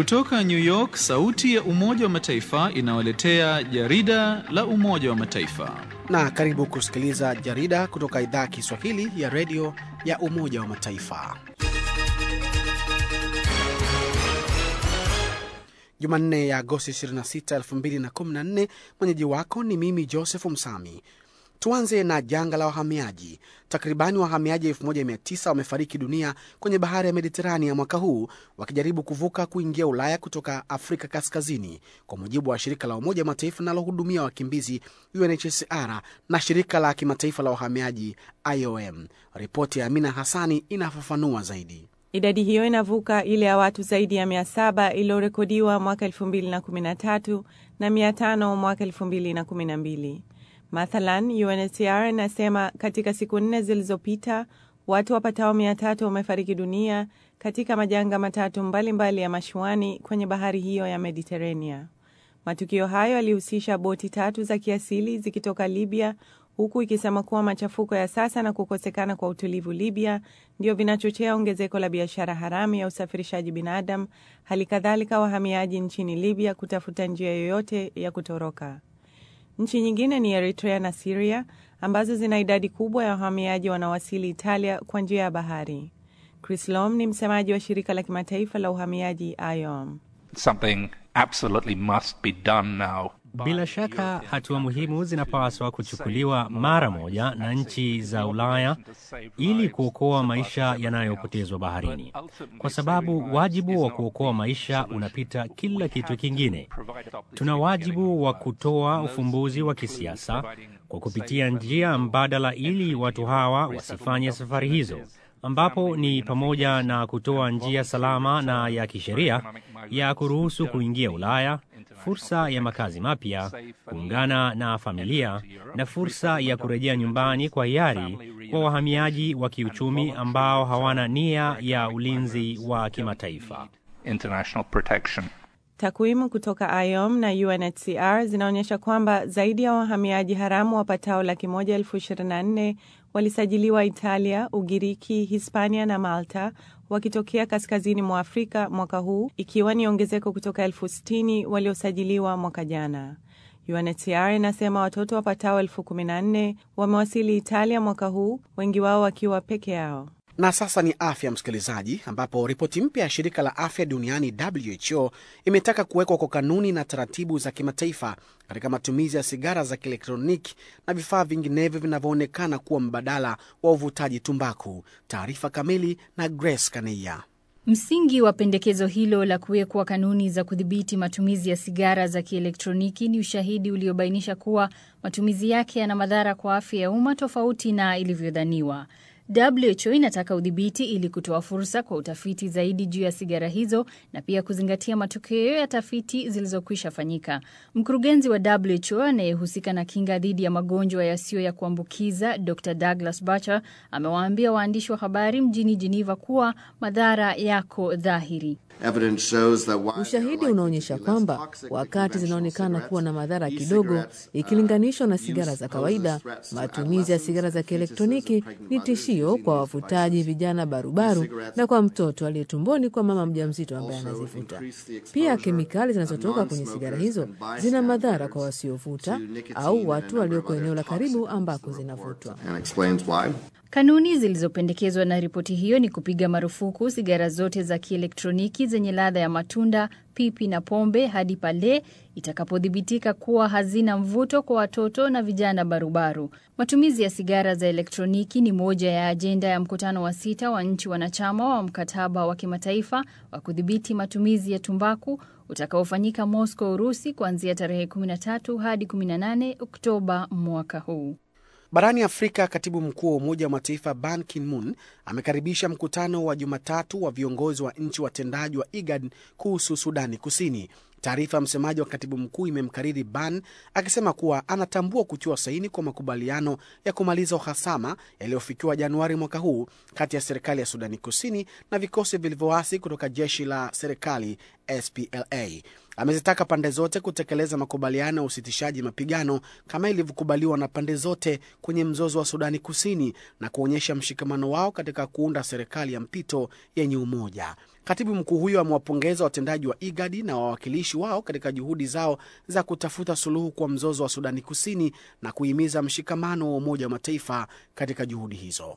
Kutoka New York, sauti ya Umoja wa Mataifa inawaletea jarida la Umoja wa Mataifa. Na karibu kusikiliza jarida kutoka idhaa ya Kiswahili ya redio ya Umoja wa Mataifa. Jumanne ya Agosti 26, 2014. Mwenyeji wako ni mimi Joseph Msami. Tuanze na janga la wahamiaji. Takribani wahamiaji 1900 wamefariki dunia kwenye bahari ya Mediterania mwaka huu wakijaribu kuvuka kuingia Ulaya kutoka Afrika Kaskazini, kwa mujibu wa shirika la Umoja wa Mataifa linalohudumia wakimbizi UNHCR na shirika la kimataifa la wahamiaji IOM. Ripoti ya Amina Hassani inafafanua zaidi. Idadi hiyo inavuka ile ya watu zaidi ya 700 iliyorekodiwa mwaka 2013 na 500 mwaka 2012. Mathalan, UNHCR inasema katika siku nne zilizopita watu wapatao mia tatu wamefariki dunia katika majanga matatu mbalimbali mbali ya mashuani kwenye bahari hiyo ya Mediterania. Matukio hayo yalihusisha boti tatu za kiasili zikitoka Libya, huku ikisema kuwa machafuko ya sasa na kukosekana kwa utulivu Libya ndio vinachochea ongezeko la biashara haramu ya usafirishaji binadamu, hali kadhalika wahamiaji nchini Libya kutafuta njia yoyote ya kutoroka. Nchi nyingine ni Eritrea na Siria ambazo zina idadi kubwa ya wahamiaji wanaowasili Italia kwa njia ya bahari. Chris Lom ni msemaji wa shirika la kimataifa la uhamiaji IOM. Something absolutely must be done now. Bila shaka hatua muhimu zinapaswa kuchukuliwa mara moja na nchi za Ulaya ili kuokoa maisha yanayopotezwa baharini, kwa sababu wajibu wa kuokoa maisha unapita kila kitu kingine. Tuna wajibu wa kutoa ufumbuzi wa kisiasa kwa kupitia njia mbadala ili watu hawa wasifanye safari hizo ambapo ni pamoja na kutoa njia salama na ya kisheria ya kuruhusu kuingia Ulaya, fursa ya makazi mapya, kuungana na familia na fursa ya kurejea nyumbani kwa hiari kwa wahamiaji wa kiuchumi ambao hawana nia ya ulinzi wa kimataifa. International protection. Takwimu kutoka IOM na UNHCR zinaonyesha kwamba zaidi ya wahamiaji haramu wapatao laki moja elfu ishirini na nne walisajiliwa Italia, Ugiriki, Hispania na Malta wakitokea kaskazini mwa Afrika mwaka huu, ikiwa ni ongezeko kutoka elfu sitini waliosajiliwa mwaka jana. UNHCR inasema watoto wapatao elfu kumi na nne wamewasili Italia mwaka huu, wengi wao wakiwa peke yao. Na sasa ni afya, msikilizaji, ambapo ripoti mpya ya shirika la afya duniani WHO imetaka kuwekwa kwa kanuni na taratibu za kimataifa katika matumizi ya sigara za kielektroniki na vifaa vinginevyo vinavyoonekana kuwa mbadala wa uvutaji tumbaku. Taarifa kamili na Grace Kaneia. Msingi wa pendekezo hilo la kuwekwa kanuni za kudhibiti matumizi ya sigara za kielektroniki ni ushahidi uliobainisha kuwa matumizi yake yana madhara kwa afya ya umma tofauti na ilivyodhaniwa. WHO inataka udhibiti ili kutoa fursa kwa utafiti zaidi juu ya sigara hizo na pia kuzingatia matokeo ya tafiti zilizokwisha fanyika. Mkurugenzi wa WHO anayehusika na kinga dhidi ya magonjwa yasiyo ya kuambukiza Dr Douglas Bacher amewaambia waandishi wa habari mjini Geneva kuwa madhara yako dhahiri. Ushahidi unaonyesha kwamba wakati zinaonekana kuwa na madhara kidogo ikilinganishwa na sigara za kawaida, matumizi ya sigara za kielektroniki ni tishio kwa wavutaji vijana barubaru na kwa mtoto aliye tumboni kwa mama mjamzito ambaye anazivuta. Pia kemikali zinazotoka kwenye sigara hizo zina madhara kwa wasiovuta au watu walioko eneo la karibu ambako zinavutwa. Kanuni zilizopendekezwa na ripoti hiyo ni kupiga marufuku sigara zote za kielektroniki zenye ladha ya matunda, pipi na pombe hadi pale itakapothibitika kuwa hazina mvuto kwa watoto na vijana barubaru. Matumizi ya sigara za elektroniki ni moja ya ajenda ya mkutano wa sita wa nchi wanachama wa mkataba wa kimataifa wa kudhibiti matumizi ya tumbaku utakaofanyika Moscow, Urusi, kuanzia tarehe 13 hadi 18 Oktoba mwaka huu. Barani Afrika, katibu mkuu wa Umoja wa Mataifa Ban Ki-moon amekaribisha mkutano wa Jumatatu wa viongozi wa nchi watendaji wa IGAD kuhusu Sudani Kusini. Taarifa ya msemaji wa katibu mkuu imemkariri Ban akisema kuwa anatambua kutiwa saini kwa makubaliano ya kumaliza uhasama yaliyofikiwa Januari mwaka huu kati ya serikali ya Sudani Kusini na vikosi vilivyoasi kutoka jeshi la serikali SPLA. Amezitaka pande zote kutekeleza makubaliano ya usitishaji mapigano kama ilivyokubaliwa na pande zote kwenye mzozo wa Sudani Kusini na kuonyesha mshikamano wao katika kuunda serikali ya mpito yenye umoja. Katibu mkuu huyo amewapongeza watendaji wa IGADI na wawakilishi wao katika juhudi zao za kutafuta suluhu kwa mzozo wa Sudani Kusini na kuhimiza mshikamano wa Umoja wa Mataifa katika juhudi hizo.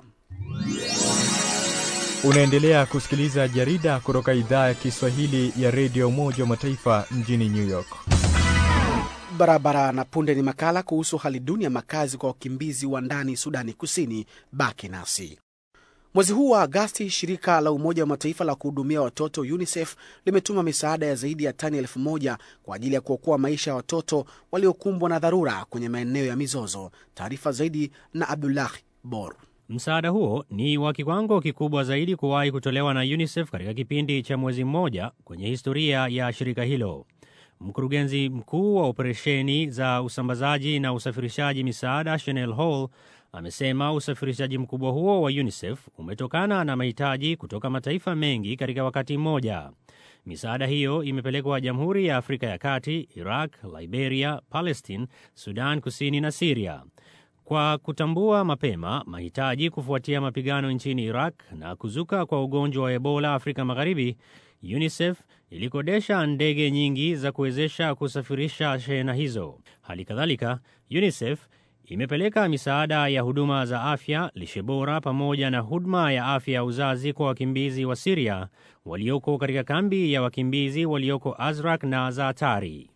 Unaendelea kusikiliza jarida kutoka idhaa ya Kiswahili ya redio Umoja wa Mataifa mjini New York. Barabara na punde ni makala kuhusu hali duni ya makazi kwa wakimbizi wa ndani Sudani Kusini. Baki nasi. Mwezi huu wa Agasti, shirika la Umoja wa Mataifa la kuhudumia watoto UNICEF limetuma misaada ya zaidi ya tani elfu moja kwa ajili ya kuokoa maisha ya watoto waliokumbwa na dharura kwenye maeneo ya mizozo. Taarifa zaidi na Abdullah Bor. Msaada huo ni wa kiwango kikubwa zaidi kuwahi kutolewa na UNICEF katika kipindi cha mwezi mmoja kwenye historia ya shirika hilo. Mkurugenzi mkuu wa operesheni za usambazaji na usafirishaji misaada Chanel Hall amesema usafirishaji mkubwa huo wa UNICEF umetokana na mahitaji kutoka mataifa mengi katika wakati mmoja. Misaada hiyo imepelekwa Jamhuri ya Afrika ya Kati, Iraq, Liberia, Palestine, Sudan Kusini na Siria. Kwa kutambua mapema mahitaji kufuatia mapigano nchini Iraq na kuzuka kwa ugonjwa wa Ebola Afrika Magharibi, UNICEF ilikodesha ndege nyingi za kuwezesha kusafirisha shehena hizo. Hali kadhalika, UNICEF imepeleka misaada ya huduma za afya, lishe bora, pamoja na huduma ya afya ya uzazi kwa wakimbizi wa Siria walioko katika kambi ya wakimbizi walioko Azrak na Zaatari.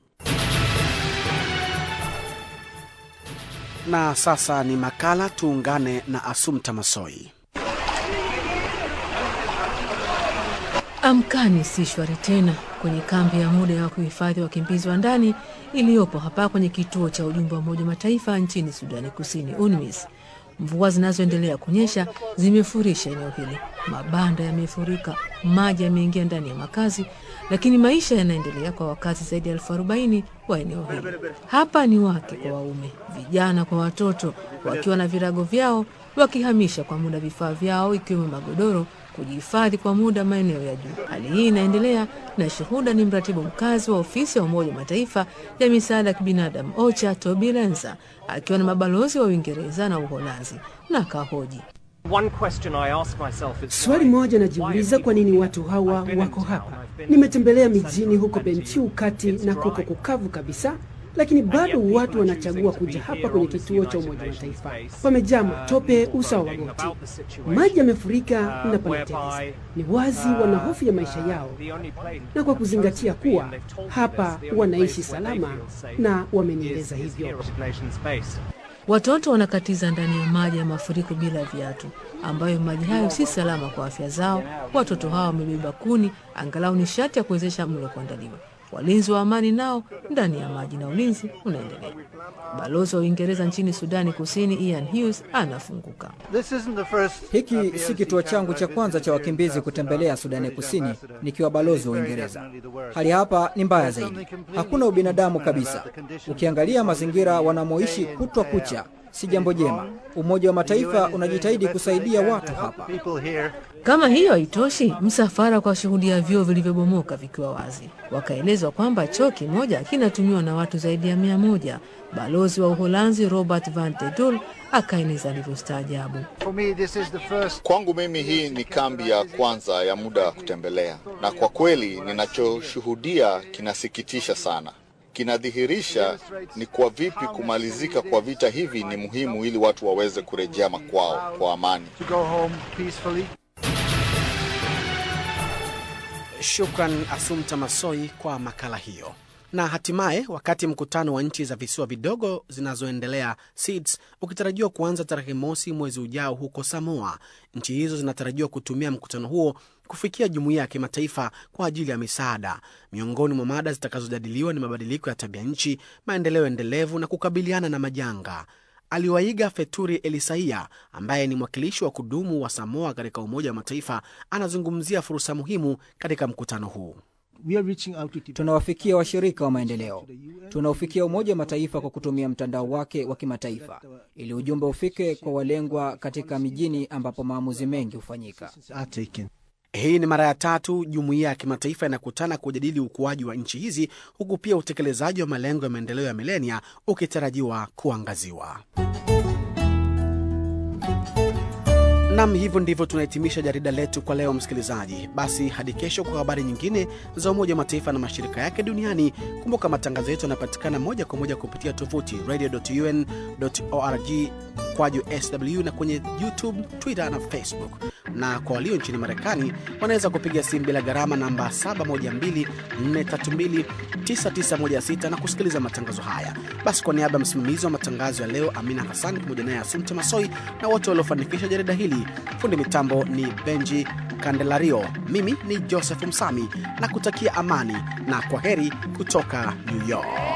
Na sasa ni makala, tuungane na Asumta Masoi. Amkani si shwari tena kwenye kambi ya muda ya kuhifadhi wakimbizi wa ndani iliyopo hapa kwenye kituo cha ujumbe wa Umoja Mataifa nchini Sudani Kusini, UNMISS. Mvua zinazoendelea kunyesha zimefurisha eneo hili, mabanda yamefurika, maji yameingia ndani ya makazi, lakini maisha yanaendelea kwa wakazi zaidi ya elfu arobaini wa eneo hili. Hapa ni wake kwa waume, vijana kwa watoto, wakiwa na virago vyao, wakihamisha kwa muda vifaa vyao ikiwemo magodoro kujihifadhi kwa muda maeneo ya juu. Hali hii inaendelea na shuhuda ni mratibu mkazi wa ofisi ya Umoja wa Mataifa ya misaada ya kibinadamu OCHA, Toby Lenza akiwa na mabalozi wa Uingereza na Uholanzi na kahoji Swali moja najiuliza, kwa nini watu hawa wako hapa? Nimetembelea mijini huko Bentiu kati na kuko kukavu kabisa, lakini bado watu wanachagua kuja hapa kwenye kituo cha Umoja wa Mataifa. Pamejaa matope usawa wa goti, maji yamefurika na panateleza. Ni wazi wana hofu ya maisha yao, na kwa kuzingatia kuwa hapa wanaishi salama, na wamenieleza hivyo. Watoto wanakatiza ndani ya maji ya mafuriko bila viatu, ambayo maji hayo si salama kwa afya zao. Watoto hawa wamebeba kuni, angalau nishati ya kuwezesha mlo kuandaliwa. Walinzi wa amani nao ndani ya maji na ulinzi unaendelea. Balozi wa Uingereza nchini Sudani Kusini Ian Hughes anafunguka. Hiki si kituo changu cha kwanza cha wakimbizi kutembelea Sudani Kusini nikiwa balozi wa Uingereza. Hali hapa ni mbaya zaidi, hakuna ubinadamu kabisa. Ukiangalia mazingira wanamoishi kutwa kucha, si jambo jema. Umoja wa Mataifa unajitahidi kusaidia watu hapa. Kama hiyo haitoshi, msafara kwa shuhudia vyoo vilivyobomoka vikiwa wazi, wakaelezwa kwamba choo kimoja kinatumiwa na watu zaidi ya mia moja. Balozi wa Uholanzi Robert van de Dul akaeleza alivyostaajabu. Kwangu mimi hii ni kambi ya kwanza ya muda wa kutembelea, na kwa kweli ninachoshuhudia kinasikitisha sana. Kinadhihirisha ni kwa vipi kumalizika kwa vita hivi ni muhimu ili watu waweze kurejea makwao kwa amani. Shukran Asumta Masoi kwa makala hiyo. Na hatimaye, wakati mkutano wa nchi za visiwa vidogo zinazoendelea SEEDS ukitarajiwa kuanza tarehe mosi mwezi ujao huko Samoa, nchi hizo zinatarajiwa kutumia mkutano huo kufikia jumuiya ya kimataifa kwa ajili ya misaada. Miongoni mwa mada zitakazojadiliwa ni mabadiliko ya tabia nchi, maendeleo endelevu na kukabiliana na majanga. Aliwaiga Feturi Elisaia ambaye ni mwakilishi wa kudumu wa Samoa katika Umoja wa Mataifa anazungumzia fursa muhimu katika mkutano huu. Tunawafikia washirika wa maendeleo, tunaufikia Umoja wa Mataifa kwa kutumia mtandao wake wa kimataifa, ili ujumbe ufike kwa walengwa katika mijini ambapo maamuzi mengi hufanyika. Hii ni mara ya tatu jumuiya ya kimataifa inakutana kujadili ukuaji wa nchi hizi huku pia utekelezaji wa malengo ya maendeleo ya milenia ukitarajiwa kuangaziwa. Nam, hivyo ndivyo tunahitimisha jarida letu kwa leo, msikilizaji. Basi hadi kesho kwa habari nyingine za Umoja wa Mataifa na mashirika yake duniani. Kumbuka matangazo yetu yanapatikana moja kwa moja kupitia tovuti radio.un.org kwaju sw na kwenye YouTube, Twitter na Facebook. Na kwa walio nchini Marekani wanaweza kupiga simu bila gharama namba 712-432-9916 na kusikiliza matangazo haya. Basi kwa niaba ya msimamizi wa matangazo ya leo Amina Hassan pamoja naye Asumte Masoi na wote waliofanikisha jarida hili, fundi mitambo ni Benji Candelario, mimi ni Joseph Msami na kutakia amani na kwa heri kutoka New York.